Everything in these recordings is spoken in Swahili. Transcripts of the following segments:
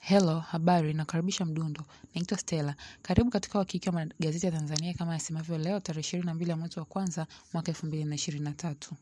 Hello, habari, nakaribisha mdundo. Naitwa Stella. Karibu katika wakiki wa magazeti ya Tanzania kama yasemavyo leo tarehe ishirini na mbili ya mwezi wa kwanza mwaka elfu mbili na ishirini na tatu.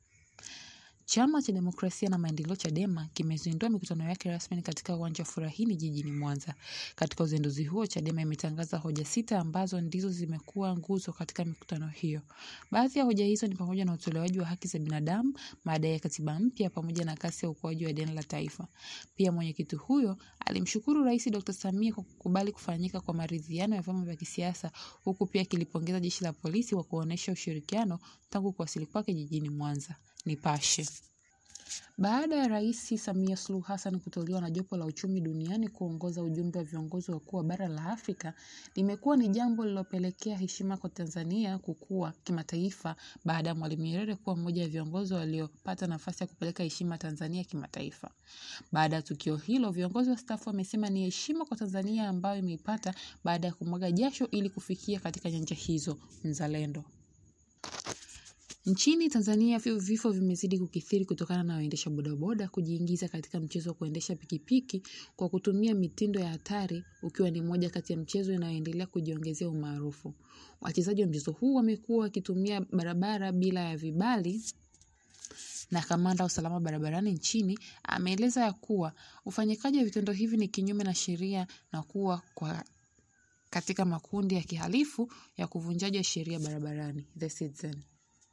Chama cha Demokrasia na Maendeleo Chadema kimezindua mikutano yake rasmi katika uwanja wa Furahini jijini Mwanza. Katika uzinduzi huo, Chadema imetangaza hoja sita ambazo ndizo zimekuwa nguzo katika mikutano hiyo. Baadhi ya hoja hizo ni pamoja na utolewaji wa haki za binadamu, madai ya katiba mpya pamoja na kasi ya ukuaji wa deni la taifa. Pia mwenyekiti huyo alimshukuru Rais Dr. Samia kwa kukubali kufanyika kwa maridhiano ya vyama vya kisiasa huku pia akilipongeza jeshi la polisi kwa kuonyesha ushirikiano tangu kuwasili kwake jijini Mwanza. Nipashe. Baada ya Rais Samia Suluhu Hassan kuteuliwa na jopo la uchumi duniani kuongoza ujumbe wa viongozi wakuu wa bara la Afrika, limekuwa ni jambo lililopelekea heshima kwa Tanzania kukua kimataifa baada ya Mwalimu Nyerere kuwa mmoja wa viongozi waliopata nafasi ya kupeleka heshima Tanzania kimataifa. Baada ya tukio hilo, viongozi wastaafu wamesema ni heshima kwa Tanzania ambayo imeipata baada ya kumwaga jasho ili kufikia katika nyanja hizo. Mzalendo. Nchini Tanzania vifo vimezidi kukithiri kutokana na waendesha bodaboda kujiingiza katika mchezo wa kuendesha pikipiki kwa kutumia mitindo ya hatari ukiwa ni moja kati ya mchezo inayoendelea kujiongezea umaarufu. Wachezaji wa mchezo huu wamekuwa wakitumia barabara bila ya vibali na kamanda wa usalama barabarani nchini ameeleza ya kuwa ufanyikaji wa vitendo hivi ni kinyume na sheria na kuwa kwa katika makundi ya kihalifu ya kuvunjaji wa sheria barabarani. The Citizen.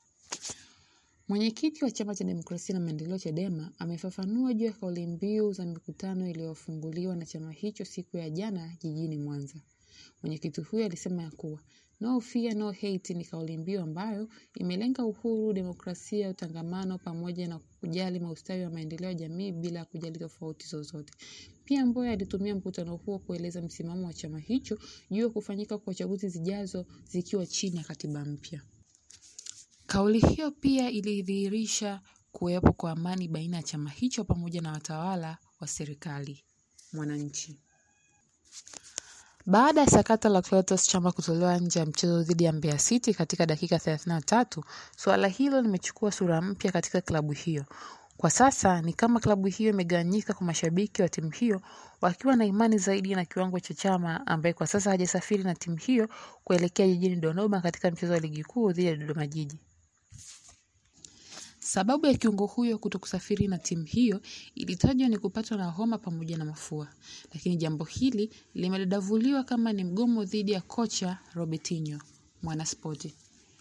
Mwenyekiti wa Chama cha Demokrasia na Maendeleo Chadema amefafanua juu ya kauli mbiu za mikutano iliyofunguliwa na chama hicho siku ya jana jijini Mwanza. Mwenyekiti huyo alisema ya kuwa no fear no hate ni kauli mbiu ambayo imelenga uhuru, demokrasia, utangamano pamoja na kujali maustawi wa maendeleo ya jamii bila kujali tofauti zozote. Pia Mbowe alitumia mkutano huo kueleza msimamo wa chama hicho juu ya kufanyika kwa chaguzi zijazo zikiwa chini ya katiba mpya. Kauli hiyo pia ilidhihirisha kuwepo kwa amani baina ya chama hicho pamoja na watawala wa serikali. Mwananchi. Baada ya sakata la Clatous Chama kutolewa nje ya mchezo dhidi ya Mbeya City katika dakika 33, suala hilo limechukua sura mpya katika klabu hiyo. Kwa sasa ni kama klabu hiyo imegawanyika kwa mashabiki wa timu hiyo wakiwa na imani zaidi na kiwango cha Chama ambaye kwa sasa hajasafiri na timu hiyo kuelekea jijini Dodoma katika mchezo wa ligi kuu dhidi ya Dodoma Jiji. Sababu ya kiungo huyo kutokusafiri na timu hiyo ilitajwa ni kupatwa na homa pamoja na mafua, lakini jambo hili limedadavuliwa kama ni mgomo dhidi ya kocha Robertinho. Mwanaspoti.